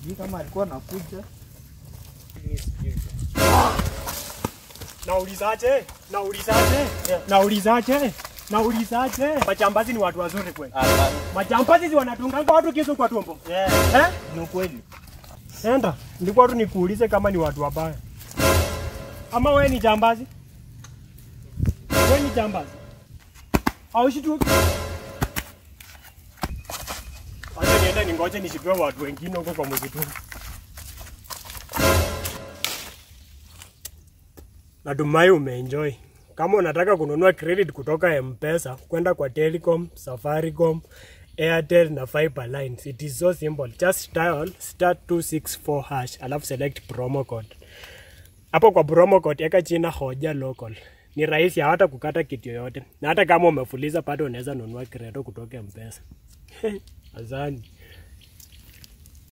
sijui kama alikuwa anakuja. Naulizaje? Naulizaje? Naulizaje? Naulizaje? Majambazi ni watu wazuri kweli. Hapana. Majambazi si wanatunganga watu kisu kwa tumbo. Yeah, Eh? ni ukweli. Enda, nilikuwa tu nikuulize kama ni watu wabaya. Ama wewe ni jambazi? Wewe ni jambazi? Au shitu? Acha niende ningoje nishikiwe watu wengine huko kwa msituni. Natumai umeenjoy. Kama unataka kununua credit kutoka M-Pesa kwenda kwa Telecom, Safaricom, Airtel na Fiber lines. It is so simple. Just dial star 264 hash alafu select promo code. Hapo kwa promo code eka jina hoja local. Ni rahisi hata kukata kitu yoyote. Na hata kama umefuliza bado unaweza nunua credit kutoka M-Pesa. Asante.